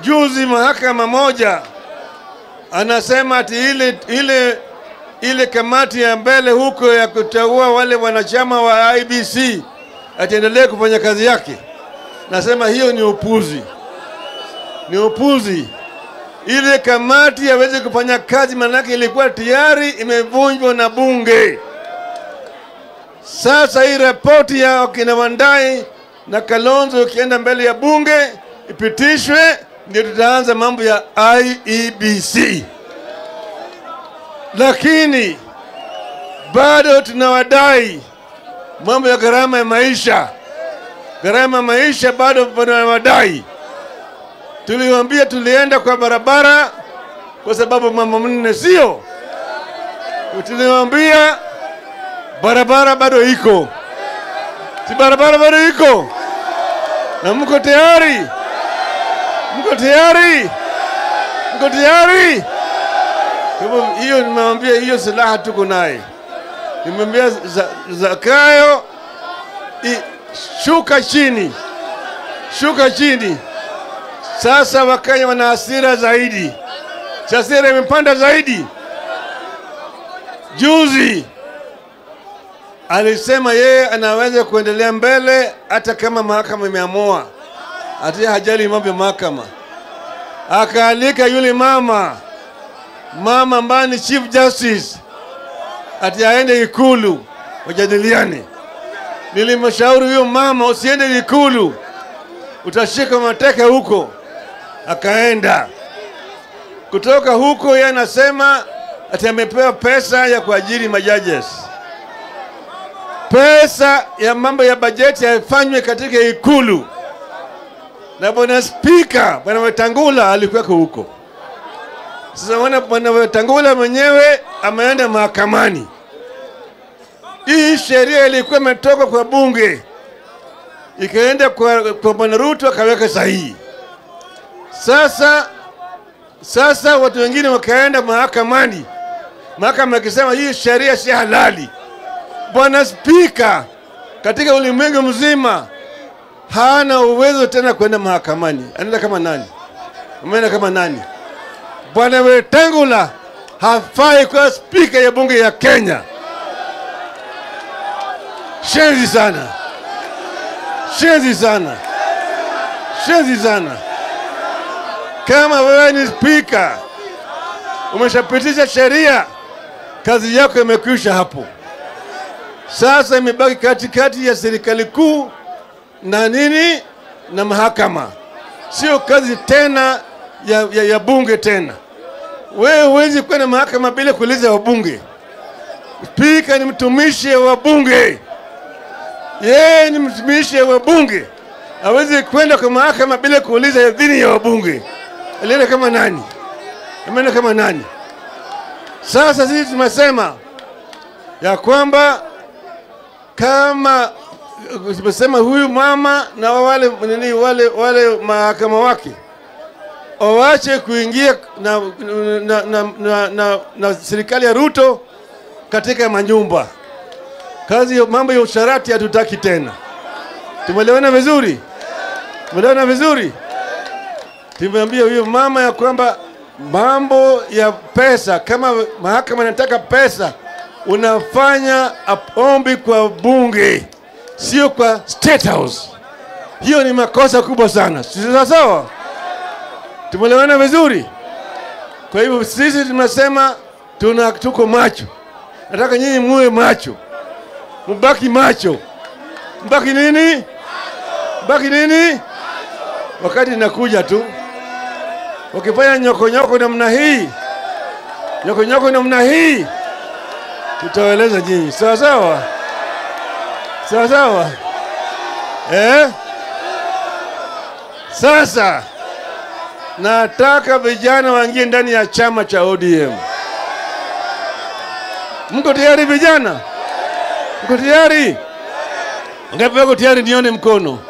juzi mahakama moja anasema ati ile, ile, ile kamati ya mbele huko ya kuteua wale wanachama wa IBC ataendelee kufanya kazi yake. Nasema hiyo ni upuzi, ni upuzi. Ile kamati hawezi kufanya kazi, maanake ilikuwa tayari imevunjwa na bunge. Sasa hii ripoti ya wakina Wandai na Kalonzo ikienda mbele ya bunge ipitishwe, ndio tutaanza mambo ya IEBC, lakini bado tunawadai mambo ya gharama ya maisha. Gharama ya maisha bado tunawadai. Tuliwaambia tulienda kwa barabara kwa sababu mambo manne, sio? Tuliwaambia barabara bado iko, si barabara bado iko, na mko tayari? Mko tayari? Mko tayari? Kwa hivyo hiyo nimewambia, hiyo silaha tuko naye. Nimwambia Zakayo, i- shuka chini, shuka chini. Sasa Wakenya wana hasira zaidi, hasira imepanda zaidi. Juzi alisema yeye anaweza kuendelea mbele hata kama mahakama imeamua, hata hajali mambo ya mahakama. Akaalika yule mama mama ambaye ni chief justice ati aende Ikulu wajadiliane. Nilimshauri huyo mama usiende Ikulu, utashika mateka huko. Akaenda kutoka huko, yeye anasema ati amepewa pesa ya kuajiri majajes. Pesa ya mambo ya bajeti haifanywe katika Ikulu, na bwana spika bwana Wetangula alikuweko huko. Sasa wana bwana Wetangula mwenyewe ameenda mahakamani. Hii sheria ilikuwa imetoka kwa bunge ikaenda kwa, kwa bwana Ruto akaweka sahihi. Sasa sasa watu wengine wakaenda mahakamani, mahakama ikisema hii sheria si halali. Bwana Spika katika ulimwengu mzima hana uwezo tena kwenda mahakamani. Anaenda kama nani? Ameenda kama nani? Bwana Wetangula hafai kuwa spika ya bunge ya Kenya. Shenzi sana, shenzi sana, shenzi sana. Kama wewe ni spika, umeshapitisha sheria, kazi yako imekwisha hapo. Sasa imebaki katikati ya serikali kuu na nini na mahakama, sio kazi tena ya, ya, ya bunge tena. Wewe huwezi kwenda mahakama bila kuuliza wabunge. Spika ni mtumishi wa bunge, yeye ni mtumishi wa bunge, hawezi kwenda kwa mahakama bila kuuliza idhini ya wabunge. Alienda kama nani? Ameenda kama nani? Sasa sisi tumesema ya kwamba kama tumesema huyu mama na wale nini wale wale mahakama wake wawache kuingia na, na, na, na, na, na serikali ya Ruto katika manyumba. Kazi ya mambo ya usharati hatutaki tena. Tumeelewana vizuri? Tumeelewana vizuri? Tumeambia huyo mama ya kwamba mambo ya pesa, kama mahakama inataka pesa, unafanya ombi kwa bunge, sio kwa State House. Hiyo ni makosa kubwa sana, si sawa sawa? Tumeelewana vizuri? Kwa hivyo sisi tunasema tuna tuko macho, nataka nyinyi muwe macho, mbaki macho, mbaki nini, mbaki nini, wakati inakuja tu. Wakifanya nyokonyoko namna hii, nyokonyoko namna hii, tutawaeleza nyinyi, sawa sawa, sawa sawa, eh? Sasa nataka vijana waingie ndani ya chama cha ODM. Mko tayari vijana? Mko tayari? Ngapi wako tayari? Nione mkono.